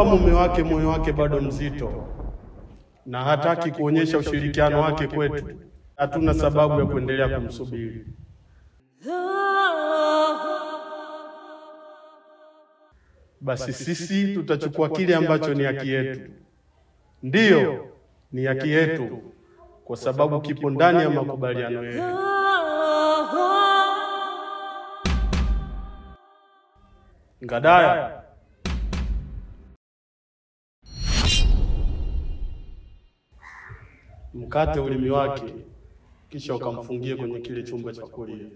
mume wake moyo wake bado mzito na hataki kuonyesha ushirikiano wake kwetu, hatuna sababu ya kuendelea kumsubiri. Basi sisi tutachukua kile ambacho ni haki yetu. Ndiyo, ni haki yetu, kwa sababu kipo ndani ya makubaliano yetu. Ngadaya, mkate ulimi wake, kisha ukamfungie kwenye kile chumba cha kulia.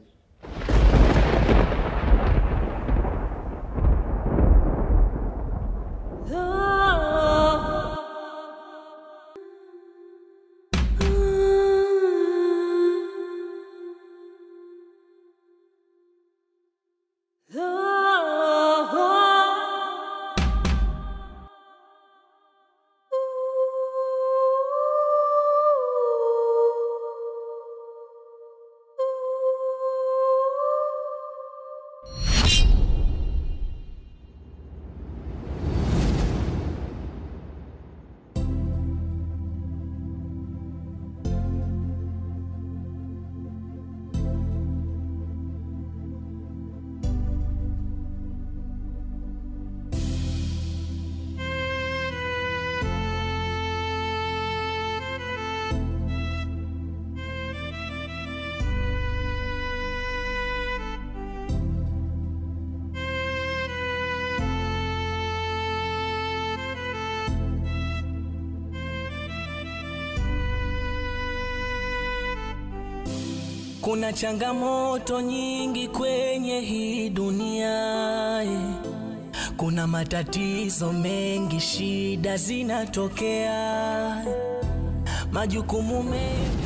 Kuna changamoto nyingi kwenye hii dunia eh. Kuna matatizo mengi, shida zinatokea, majukumu mengi.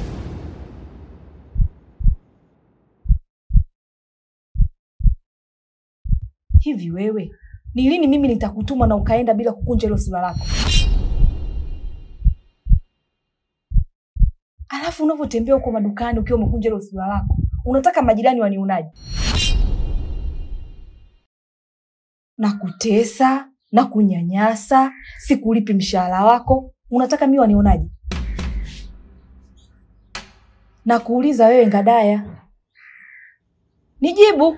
Hivi wewe ni lini mimi nitakutuma na ukaenda bila kukunja hilo sura lako? Alafu unavyotembea huko madukani ukiwa umekunja hilo sura lako, unataka majirani wanionaje? Na kutesa na kunyanyasa, sikulipi mshahara wako, unataka mimi wanionaje? Na kuuliza wewe Ngadaya, nijibu.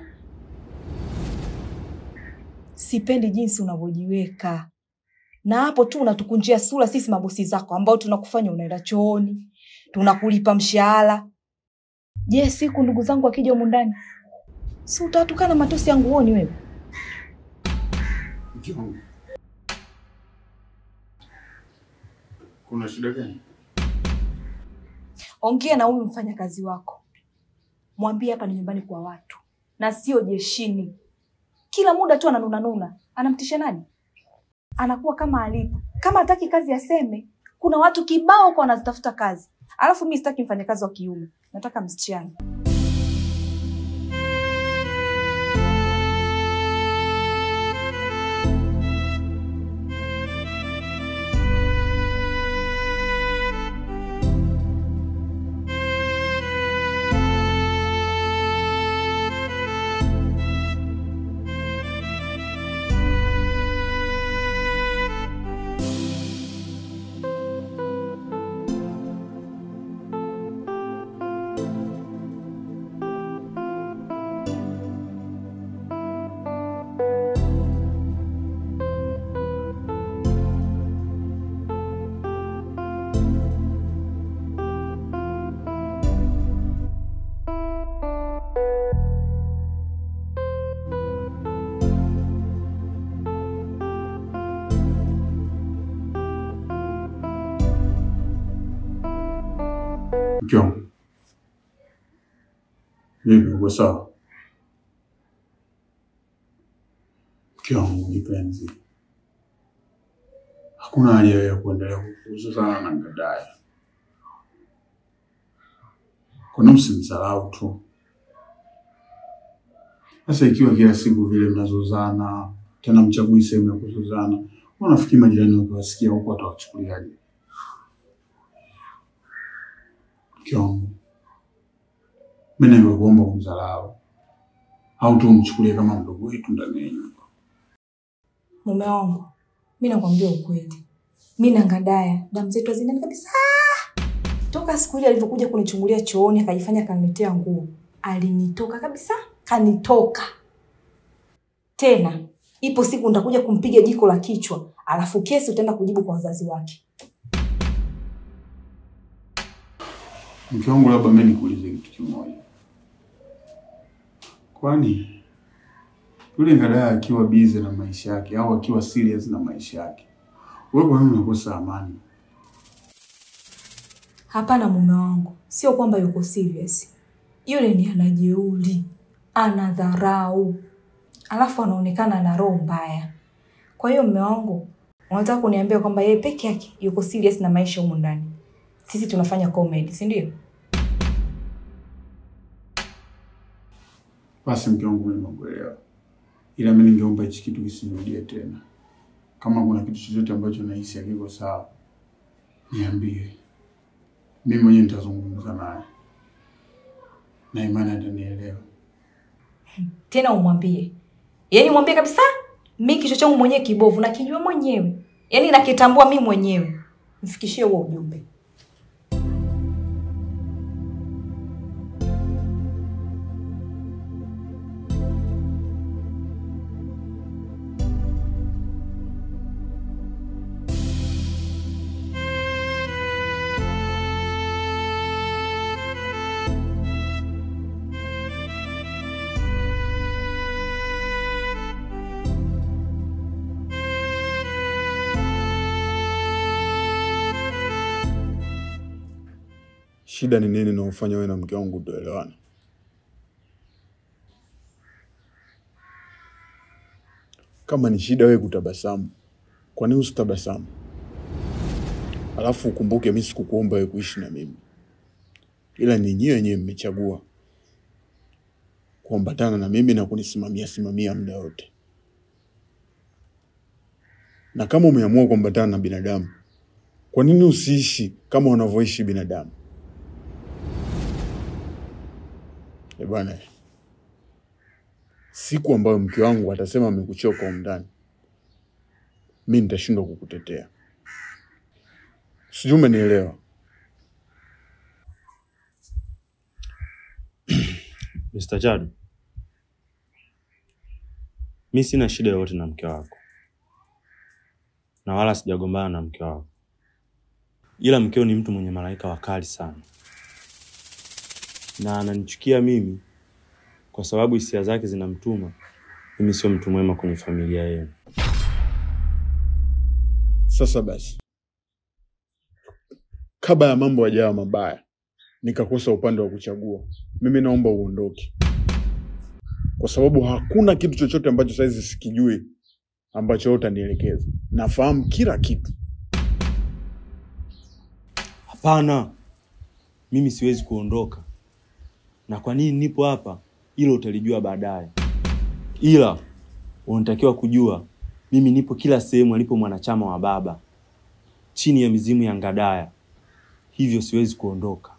Sipendi jinsi unavyojiweka, na hapo tu unatukunjia sura sisi mabosi zako ambao tunakufanya unaenda chooni, tunakulipa mshahara. Je, siku ndugu zangu wakija humu ndani, si utawatukana matosi yangu uoni wewe? Mke wangu, kuna shida gani? Ongea na huyu mfanyakazi wako, mwambie hapa ni nyumbani kwa watu na sio jeshini. Kila muda tu ananunanuna, anamtisha nani? Anakuwa kama alipo. Kama hataki kazi aseme. Kuna watu kibao kwa wanazitafuta kazi, alafu mi sitaki mfanyakazi wa kiume, nataka msichana. Mke wangu, vipi, uko sawa? Mke wangu kipenzi, hakuna haja ya kuendelea kuzozana na Ngadaya. Kuna msimdharau tu. Sasa ikiwa kila siku vile mnazozana, tena mchagui sehemu ya kuzozana, unafikiri majirani wakiwasikia huko watawachukuliaje? Mke wangu, mimi nimekuomba kumdharau au tu umchukulie kama mdogo wetu ndani ya nyumba. Mume wangu, mi nakwambia ukweli, mi na Ngandaya damu zetu hazindani kabisa. Toka siku ile alivyokuja kunichungulia chooni akajifanya kaniletea nguo, alinitoka kabisa, kanitoka tena. Ipo siku nitakuja kumpiga jiko la kichwa, alafu kesi utaenda kujibu kwa wazazi wake. Mke wangu, labda mimi nikuulize kitu kimoja, kwani yule Ngandaya akiwa busy na maisha yake au akiwa serious na maisha yake, wewe kwa nini unakosa amani? Hapana mume wangu, sio kwamba yuko serious. Yule ni anajeuri, anadharau, alafu anaonekana na roho mbaya. Kwa hiyo mume wangu, unataka kuniambia kwamba yeye peke yake yuko serious na maisha humu ndani? Sisi tunafanya comedy, si ndio? Basi mke wangu, mimi nakuelewa, ila mimi ningeomba hichi kitu kisirudie tena. Kama kuna kitu chochote ambacho nahisi hakiko sawa, niambie. Mimi mwenyewe nitazungumza naye na imani atanielewa. Tena umwambie, yaani mwambie kabisa, mi kichwa changu mwenyewe kibovu, nakijua mwenyewe, yaani nakitambua mi mwenyewe. Mfikishie huo ujumbe. Shida ni nini naofanya wewe na mke wangu tuelewane? Kama ni shida wewe kutabasamu, kwa nini usitabasamu? Alafu ukumbuke mimi sikukuomba wewe kuishi na mimi, ila ni nyinyi wenyewe mmechagua kuambatana na mimi na kunisimamia simamia muda wote. Na kama umeamua kuambatana na binadamu, kwa nini usiishi kama wanavyoishi binadamu? Eh bwana, siku ambayo mke wangu atasema amekuchoka humu ndani, mi nitashindwa kukutetea. Sijui umenielewa? Mr. Chadu, mi sina shida yoyote na mke wako na wala sijagombana na mke wako, ila mkeo ni mtu mwenye malaika wakali sana na ananichukia mimi kwa sababu hisia zake zinamtuma mimi sio mtu mwema kwenye familia yenu. Sasa basi, kabla ya mambo yajawa mabaya nikakosa upande wa kuchagua, mimi naomba uondoke, kwa sababu hakuna kitu chochote ambacho saizi sikijui ambacho wewe utanielekeza. Nafahamu kila kitu. Hapana, mimi siwezi kuondoka, na kwa nini nipo hapa, hilo utalijua baadaye, ila unatakiwa kujua mimi nipo kila sehemu alipo mwanachama wa baba, chini ya mizimu ya Ngadaya, hivyo siwezi kuondoka.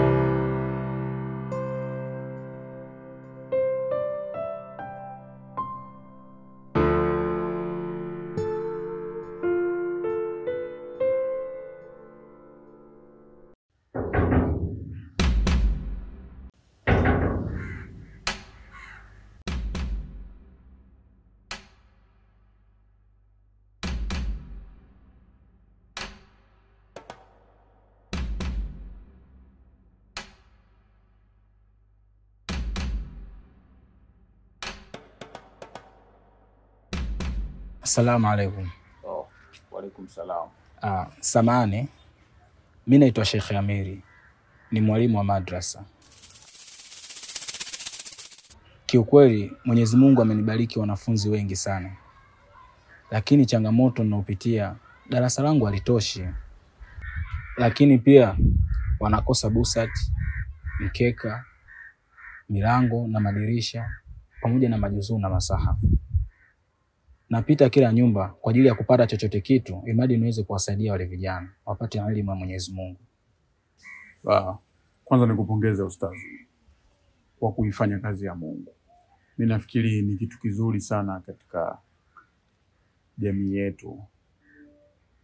Assalamu alaikum. Oh, waalaikum salam. Ah, samani, mi naitwa Sheikh Amiri, ni mwalimu wa madrasa. Kiukweli Mwenyezi Mungu amenibariki wanafunzi wengi sana, lakini changamoto ninaopitia darasa langu halitoshi, lakini pia wanakosa busati, mkeka, milango na madirisha pamoja na majuzuu na masahafu. Napita kila nyumba kwa ajili ya kupata chochote kitu, imradi niweze kuwasaidia wale vijana wapate elimu ya Mwenyezi Mungu. Ah, kwanza nikupongeze ustazi kwa kuifanya kazi ya Mungu. Mi nafikiri ni kitu kizuri sana katika jamii yetu,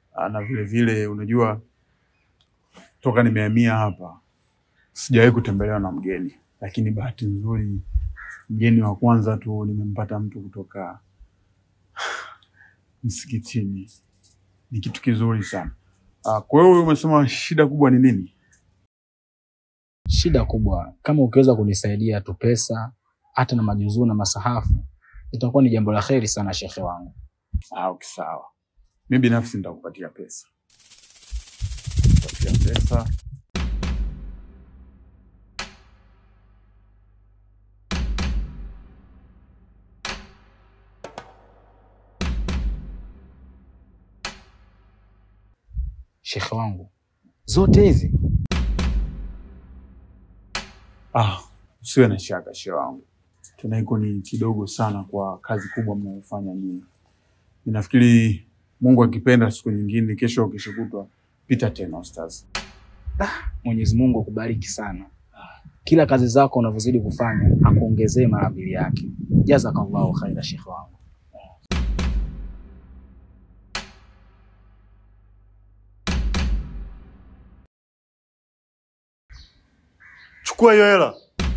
Ah, na vile vile unajua toka nimehamia hapa sijawahi kutembelewa na mgeni, lakini bahati nzuri mgeni wa kwanza tu nimempata mtu kutoka msikitini. Ni kitu kizuri sana. Ah, kwa hiyo umesema shida kubwa ni nini? Shida kubwa kama ukiweza kunisaidia tu pesa hata na majuzuu na masahafu, itakuwa ni jambo la kheri sana shekhe wangu. Ah, okay, sawa. Mimi binafsi nitakupatia pesa. Nitakupatia pesa. Shekhe wangu, zote hizi Ah, usiwe na shaka shehe wangu, tena hiko ni kidogo sana kwa kazi kubwa mnayofanya nyinyi. Ninafikiri Mungu akipenda, siku nyingine, kesho au kesho kutwa, pita tena ustaz. Mwenyezi Mungu akubariki sana. Kila kazi zako unavyozidi kufanya akuongezee mara mbili yake. Jazakallahu khaira shekhe wangu. Chukua hiyo hela,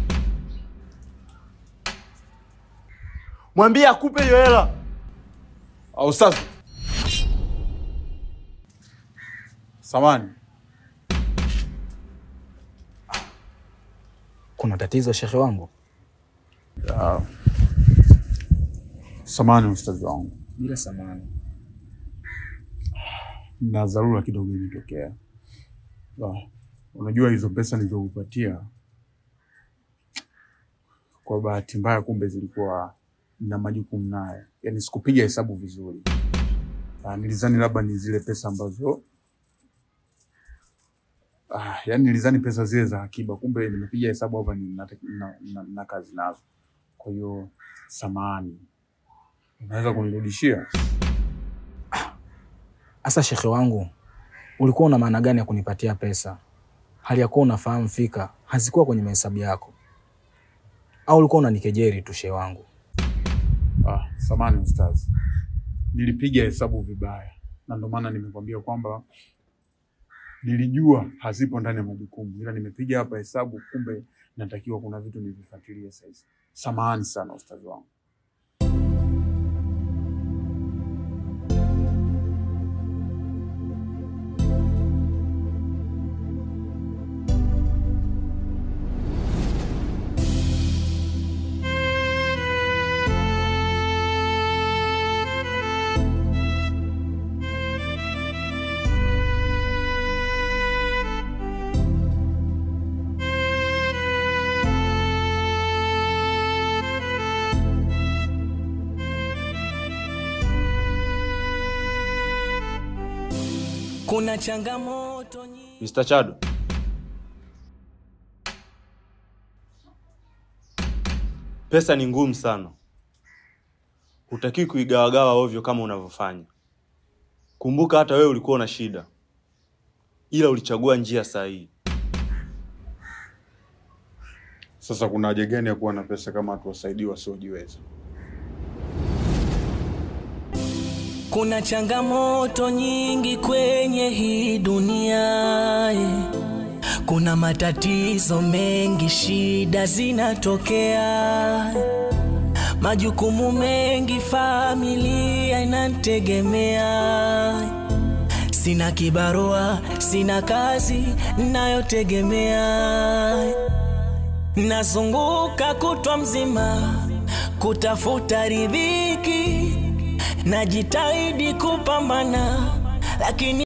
mwambie akupe hiyo hela. Ah, ustaz, samani, Kuna tatizo shekhe wangu? ah, samani ustazi wangu, Bila samani. na dharura kidogo imetokea. Ah, unajua hizo pesa nilizokupatia kwa bahati mbaya, kumbe zilikuwa na majukumu nayo, yaani sikupiga hesabu vizuri. Ah, nilizani labda ni zile pesa ambazo ah, yaani nilizani pesa zile za akiba, kumbe nimepiga hesabu hapa ni na, na, na, na kazi nazo. Kwa hiyo samani, unaweza kunirudishia? Asa shekhe wangu, ulikuwa una maana gani ya kunipatia pesa hali ya kuwa unafahamu fika hazikuwa kwenye mahesabu yako, au ulikuwa unanikejeri tu shehe wangu? Ah, samani ustaz, nilipiga hesabu vibaya, na ndio maana nimekwambia kwamba nilijua hazipo ndani ya majukumu, ila nimepiga hapa hesabu, kumbe natakiwa kuna vitu nivifuatilie saizi. Samahani sana ustaz wangu. Kuna changamoto nyingi. Mr. Chado, pesa ni ngumu sana, hutakiwi kuigawagawa ovyo kama unavyofanya. Kumbuka hata wewe ulikuwa na shida, ila ulichagua njia sahihi. Sasa kuna haja gani ya kuwa na pesa kama hatuwasaidii wasiojiweza? Kuna changamoto nyingi kwenye hii dunia eh. Kuna matatizo mengi, shida zinatokea, majukumu mengi, familia inanitegemea. Sina kibarua, sina kazi nayotegemea, nazunguka kutwa mzima kutafuta riziki najitahidi kupambana lakini